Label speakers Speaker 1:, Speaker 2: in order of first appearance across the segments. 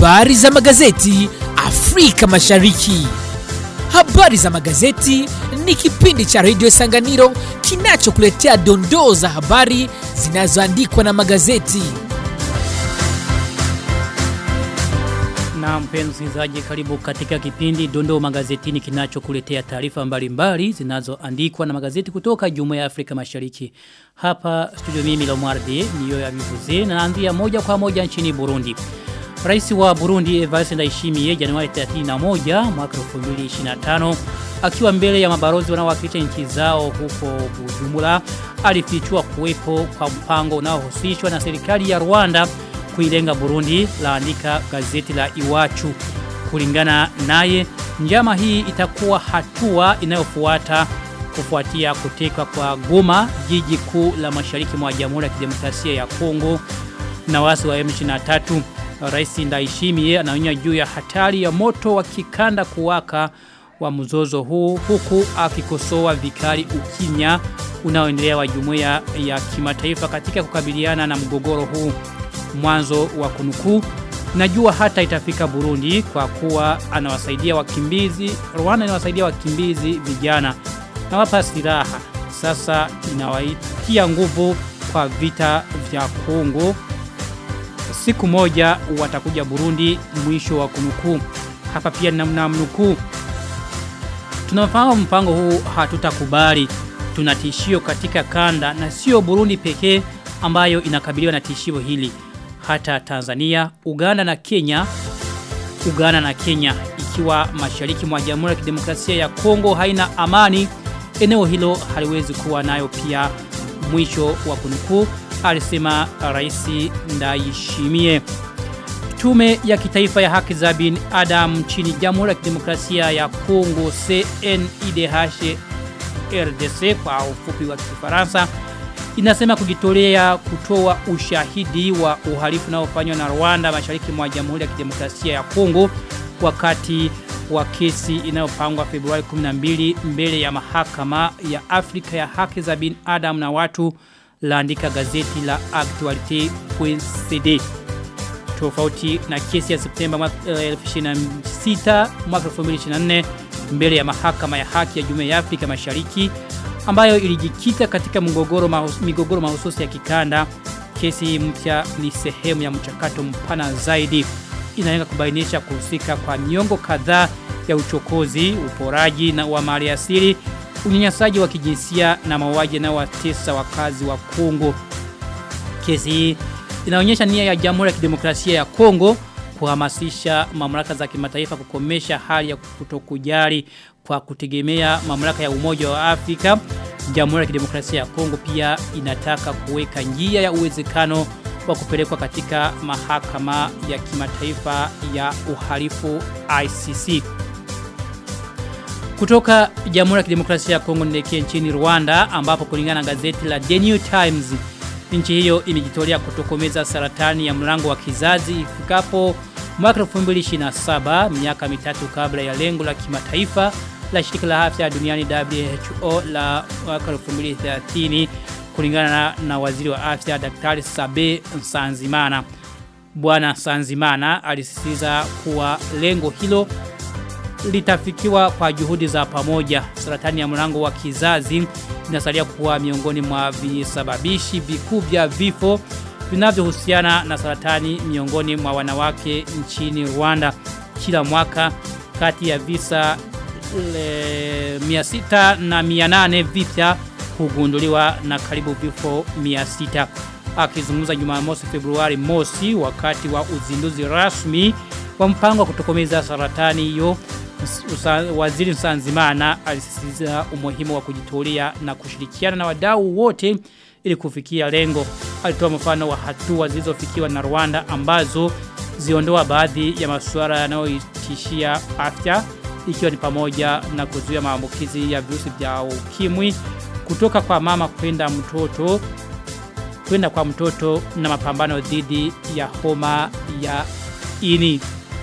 Speaker 1: Habari za magazeti Afrika Mashariki. Habari za magazeti ni kipindi cha redio Sanganiro kinachokuletea dondoo za habari zinazoandikwa na magazeti.
Speaker 2: Na mpenzi msikilizaji, karibu katika kipindi Dondoo Magazetini kinachokuletea taarifa mbalimbali zinazoandikwa na magazeti kutoka Jumuiya ya Afrika Mashariki. Hapa studio mimi Lomwardi niyo ya Bivuze na naanzia moja kwa moja nchini Burundi. Rais wa Burundi Evariste Ndayishimiye Januari 31 mwaka 2025 akiwa mbele ya mabarozi wanaowakilisha nchi zao huko Bujumbura alifichua kuwepo kwa mpango unaohusishwa na serikali ya Rwanda kuilenga Burundi laandika gazeti la Iwachu. Kulingana naye, njama hii itakuwa hatua inayofuata kufuatia kutekwa kwa Goma, jiji kuu la mashariki mwa Jamhuri ya Kidemokrasia ya Kongo na wasi wa M23. Rais Ndayishimiye anaonya juu ya hatari ya moto wa kikanda kuwaka wa mzozo huu huku akikosoa vikali ukimya unaoendelea wa jumuiya ya kimataifa katika kukabiliana na mgogoro huu mwanzo wa kunukuu najua hata itafika Burundi kwa kuwa anawasaidia wakimbizi Rwanda inawasaidia wakimbizi vijana na wapa silaha sasa inawaitia nguvu kwa vita vya Kongo siku moja watakuja Burundi mwisho wa kunukuu hapa pia namna mnukuu tunafahamu mpango huu hatutakubali tuna tishio katika kanda na sio Burundi pekee ambayo inakabiliwa na tishio hili hata Tanzania, Uganda na Kenya. Uganda na Kenya ikiwa mashariki mwa Jamhuri ya Kidemokrasia ya Kongo haina amani, eneo hilo haliwezi kuwa nayo pia mwisho wa kunukuu alisema Rais Ndayishimiye. Tume ya kitaifa ya haki za binadamu nchini Jamhuri ya Kidemokrasia ya Kongo CNIDH RDC kwa ufupi wa Kifaransa inasema kujitolea kutoa ushahidi wa uhalifu unaofanywa na Rwanda mashariki mwa Jamhuri ya Kidemokrasia ya Kongo wakati wa kesi inayopangwa Februari 12 mbele ya mahakama ya Afrika ya haki za binadamu na watu laandika gazeti la Actualite.cd tofauti na kesi ya Septemba mwaka 2026 mwaka 2024 mbele ya mahakama ya haki ya Jumuiya ya Afrika Mashariki ambayo ilijikita katika mgogoro mahus, migogoro mahususi ya kikanda. Kesi mpya ni sehemu ya mchakato mpana zaidi inalenga kubainisha kuhusika kwa miongo kadhaa ya uchokozi, uporaji na wa mali asili, unyanyasaji wa kijinsia na mauaji na watesa wakazi wa Kongo. Kesi hii inaonyesha nia ya Jamhuri ya Kidemokrasia ya Kongo kuhamasisha mamlaka za kimataifa kukomesha hali ya kutokujali kwa kutegemea mamlaka ya Umoja wa Afrika. Jamhuri ya Kidemokrasia ya Kongo pia inataka kuweka njia ya uwezekano wa kupelekwa katika mahakama ya kimataifa ya uhalifu ICC. Kutoka Jamhuri ya Kidemokrasia ya Kongo nielekee nchini Rwanda ambapo kulingana na gazeti la The New Times nchi hiyo imejitolea kutokomeza saratani ya mlango wa kizazi ifikapo mwaka 2027 miaka mitatu kabla ya lengo la kimataifa la shirika la afya duniani WHO la mwaka 2030 kulingana na, na waziri wa afya Daktari Sabe Nsanzimana. Bwana Sanzimana alisisitiza kuwa lengo hilo litafikiwa kwa juhudi za pamoja. Saratani ya mlango wa kizazi inasalia kuwa miongoni mwa visababishi vikuu vya vifo vinavyohusiana na saratani miongoni mwa wanawake nchini Rwanda. Kila mwaka kati ya visa le, 600 na 800 vipya hugunduliwa na karibu vifo 600. Akizungumza Jumamosi Februari mosi wakati wa uzinduzi rasmi wa mpango wa kutokomeza saratani hiyo waziri Nsanzimana alisisitiza umuhimu wa kujitolea na kushirikiana na wadau wote ili kufikia lengo. Alitoa mfano wa hatua zilizofikiwa na Rwanda ambazo ziondoa baadhi ya masuala yanayotishia afya ikiwa ni pamoja na kuzuia maambukizi ya virusi vya ukimwi kutoka kwa mama kwenda mtoto kwenda kwa mtoto na mapambano dhidi ya homa ya ini.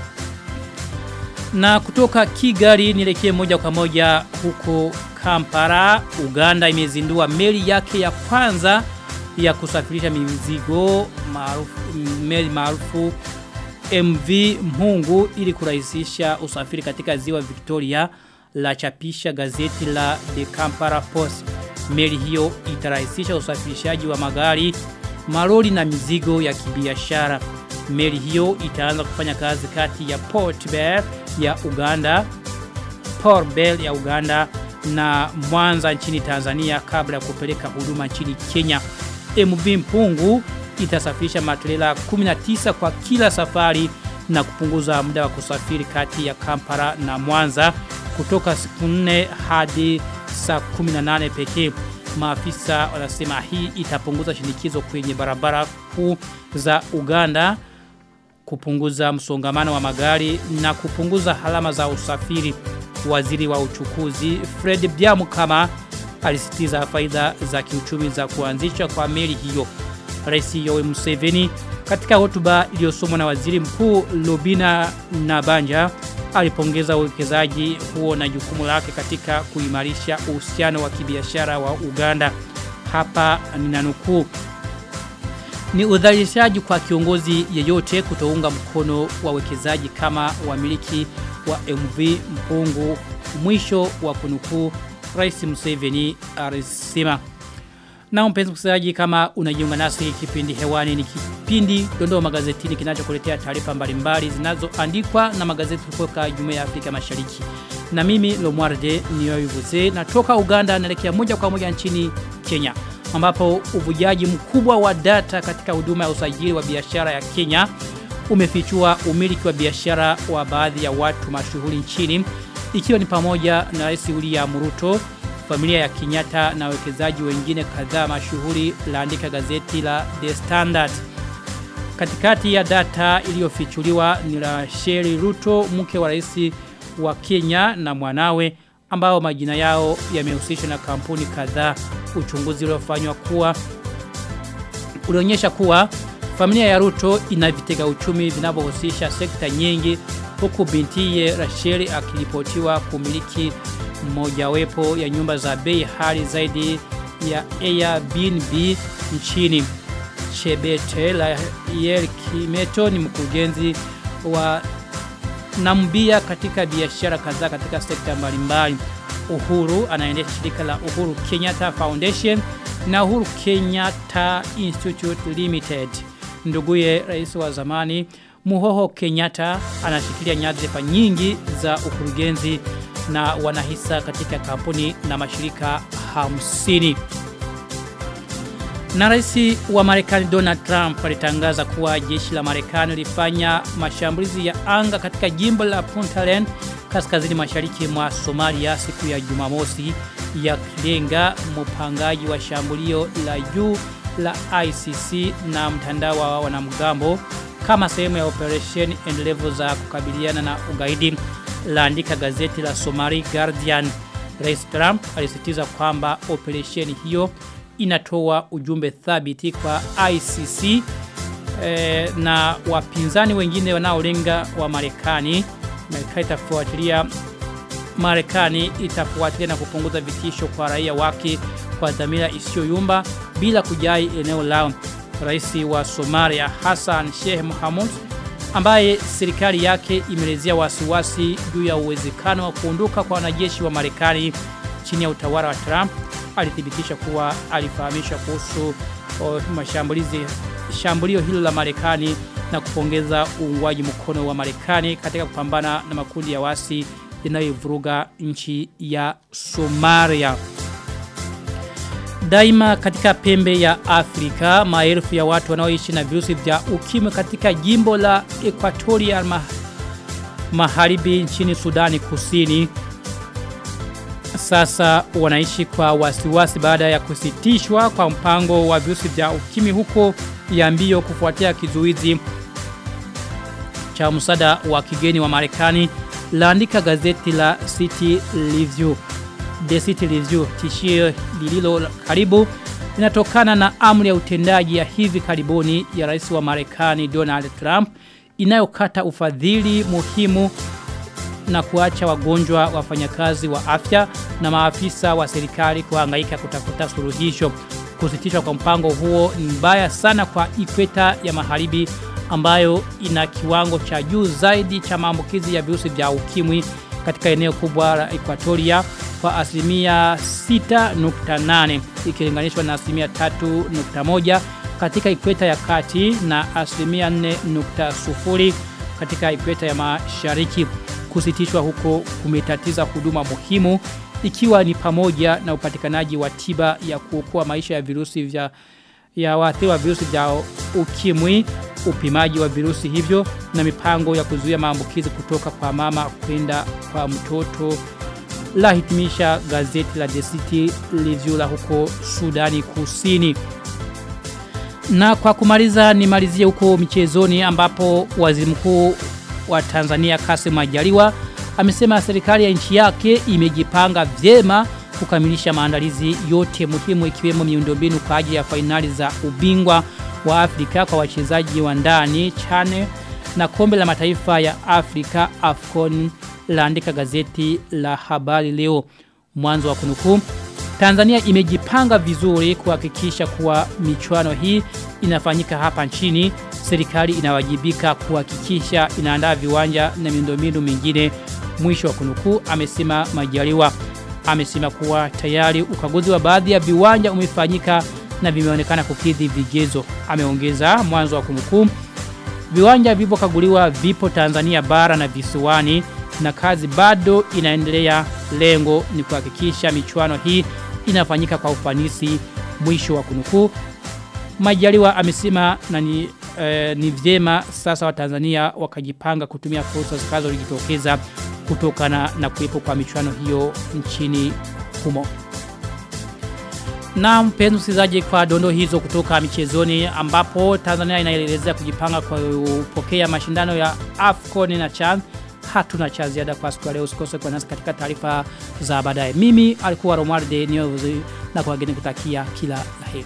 Speaker 2: Na kutoka Kigali nielekee moja kwa moja huko Kampala, Uganda imezindua meli yake ya kwanza ya kusafirisha mizigo maarufu meli maarufu MV Mhungu ili kurahisisha usafiri katika ziwa Victoria la chapisha gazeti la The Kampala Post. Meli hiyo itarahisisha usafirishaji wa magari, malori na mizigo ya kibiashara. Meli hiyo itaanza kufanya kazi kati ya Port Bell ya Uganda, Port Bell ya Uganda na Mwanza nchini Tanzania kabla ya kupeleka huduma nchini Kenya. MV Mpungu itasafirisha matrela 19 kwa kila safari na kupunguza muda wa kusafiri kati ya Kampala na Mwanza kutoka siku 4 hadi saa 18 pekee. Maafisa wanasema hii itapunguza shinikizo kwenye barabara kuu za Uganda kupunguza msongamano wa magari na kupunguza halama za usafiri. Waziri wa uchukuzi Fred Byamukama alisitiza faida za kiuchumi za kuanzisha kwa meli hiyo. Rais Yoweri Museveni katika hotuba iliyosomwa na Waziri Mkuu Lubina Nabanja alipongeza uwekezaji huo na jukumu lake katika kuimarisha uhusiano wa kibiashara wa Uganda. Hapa ninanukuu ni udhalilishaji kwa kiongozi yeyote kutounga mkono wawekezaji kama wamiliki wa MV Mpungu mwisho wa kunukuu Rais Museveni alisema. Na mpenzi msikilizaji kama unajiunga nasi kipindi hewani ni kipindi dondoo magazetini kinachokuletea taarifa mbalimbali zinazoandikwa na magazeti kutoka Jumuiya ya Afrika Mashariki. Na mimi Lomwarde niyoivuze natoka Uganda naelekea moja kwa moja nchini Kenya ambapo uvujaji mkubwa wa data katika huduma ya usajili wa biashara ya Kenya umefichua umiliki wa biashara wa baadhi ya watu mashuhuri nchini ikiwa ni pamoja na Rais William Ruto, familia ya Kenyatta na wekezaji wengine kadhaa mashuhuri laandika gazeti la The Standard. Katikati ya data iliyofichuliwa ni la Sheri Ruto, mke wa rais wa Kenya na mwanawe ambao majina yao yamehusishwa na kampuni kadhaa. Uchunguzi uliofanywa kuwa ulionyesha kuwa familia ya Ruto ina vitega uchumi vinavyohusisha sekta nyingi huku bintiye Rachel akiripotiwa kumiliki mojawapo ya nyumba za bei hali zaidi ya Airbnb nchini. Chebete la Kimeto ni mkurugenzi wa Nambia katika biashara kadhaa katika sekta mbalimbali. Uhuru anaendesha shirika la Uhuru Kenyatta Foundation na Uhuru Kenyatta Institute Limited. Nduguye rais wa zamani Muhoho Kenyatta anashikilia nyadhifa nyingi za ukurugenzi na wanahisa katika kampuni na mashirika hamsini. Na rais wa Marekani Donald Trump alitangaza kuwa jeshi la Marekani lilifanya mashambulizi ya anga katika jimbo la Puntland kaskazini mashariki mwa Somalia siku ya Jumamosi yakilenga mpangaji wa shambulio la juu la ICC na mtandao wa wanamgambo kama sehemu ya operation endelevu za kukabiliana na ugaidi laandika gazeti la Somali Guardian. Rais Trump alisitiza kwamba operation hiyo inatoa ujumbe thabiti kwa ICC eh, na wapinzani wengine wanaolenga wa Marekani. Marekani itafuatilia Marekani itafuatilia na kupunguza vitisho kwa raia wake kwa dhamira isiyoyumba bila kujai eneo lao. Rais wa Somalia Hassan Sheikh Mohamud ambaye serikali yake imelezea wasiwasi juu ya uwezekano wa kuondoka kwa wanajeshi wa Marekani chini ya utawala wa Trump alithibitisha kuwa alifahamishwa kuhusu mashambulizi shambulio hilo la Marekani na kupongeza uungwaji mkono wa Marekani katika kupambana na makundi ya wasi yanayovuruga nchi ya Somalia. Daima katika pembe ya Afrika, maelfu ya watu wanaoishi na virusi vya ukimwi katika jimbo la Equatorial ma Magharibi nchini Sudani Kusini sasa wanaishi kwa wasiwasi baada ya kusitishwa kwa mpango wa virusi vya ukimwi huko ya mbio kufuatia kizuizi cha msada wa kigeni wa Marekani laandika gazeti la City Review. The City Review tishio lililo karibu linatokana na amri ya utendaji ya hivi karibuni ya rais wa Marekani Donald Trump inayokata ufadhili muhimu na kuacha wagonjwa wafanyakazi wa afya na maafisa wa serikali kuhangaika kutafuta suluhisho. Kusitishwa kwa mpango huo ni mbaya sana kwa ikweta ya magharibi ambayo ina kiwango cha juu zaidi cha maambukizi ya virusi vya ukimwi katika eneo kubwa la Equatoria kwa asilimia 6.8 ikilinganishwa na asilimia 3.1 katika ikweta ya kati na asilimia 4.0 katika ikweta ya mashariki. Kusitishwa huko kumetatiza huduma muhimu ikiwa ni pamoja na upatikanaji wa tiba ya kuokoa maisha ya virusi vya ya waathiriwa virusi vya ukimwi, upimaji wa virusi hivyo na mipango ya kuzuia maambukizi kutoka kwa mama kwenda kwa mtoto la hitimisha gazeti la The City Review la huko Sudani Kusini. Na kwa kumaliza nimalizie huko michezoni ambapo waziri mkuu wa Tanzania Kassim Majaliwa amesema serikali ya nchi yake imejipanga vyema kukamilisha maandalizi yote muhimu ikiwemo miundombinu kwa ajili ya fainali za ubingwa wa Afrika kwa wachezaji wa ndani chane na kombe la mataifa ya Afrika AFCON laandika gazeti la habari leo mwanzo wa kunukuu Tanzania imejipanga vizuri kuhakikisha kuwa michuano hii inafanyika hapa nchini. Serikali inawajibika kuhakikisha inaandaa viwanja na miundombinu mingine. Mwisho wa kunukuu amesema Majaliwa. Amesema kuwa tayari ukaguzi wa baadhi ya viwanja umefanyika na vimeonekana kukidhi vigezo. Ameongeza mwanzo wa kunukuu Viwanja vilivyokaguliwa vipo Tanzania bara na visiwani na kazi bado inaendelea. Lengo ni kuhakikisha michuano hii inafanyika kwa ufanisi. Mwisho wa kunukuu. Majaliwa amesema na ni, eh, ni vyema sasa wa Tanzania wakajipanga kutumia fursa zitakazojitokeza kutokana na kuwepo kwa michuano hiyo nchini humo. Na mpenzi msikilizaji kwa dondo hizo kutoka michezoni ambapo Tanzania inaelezea kujipanga kwa kupokea mashindano ya AFCON na CHAN hatuna cha ziada kwa siku ya leo usikose kwa nasi katika taarifa za baadaye. Mimi alikuwa Romualde Nyovuzi na kwa wageni kutakia kila laheri.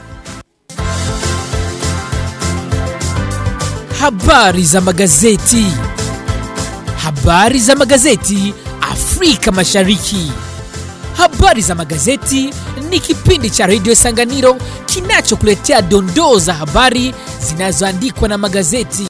Speaker 1: Habari za magazeti. Habari za magazeti Afrika Mashariki. Habari za magazeti ni kipindi cha redio Sanganiro kinachokuletea dondoo za habari zinazoandikwa na magazeti.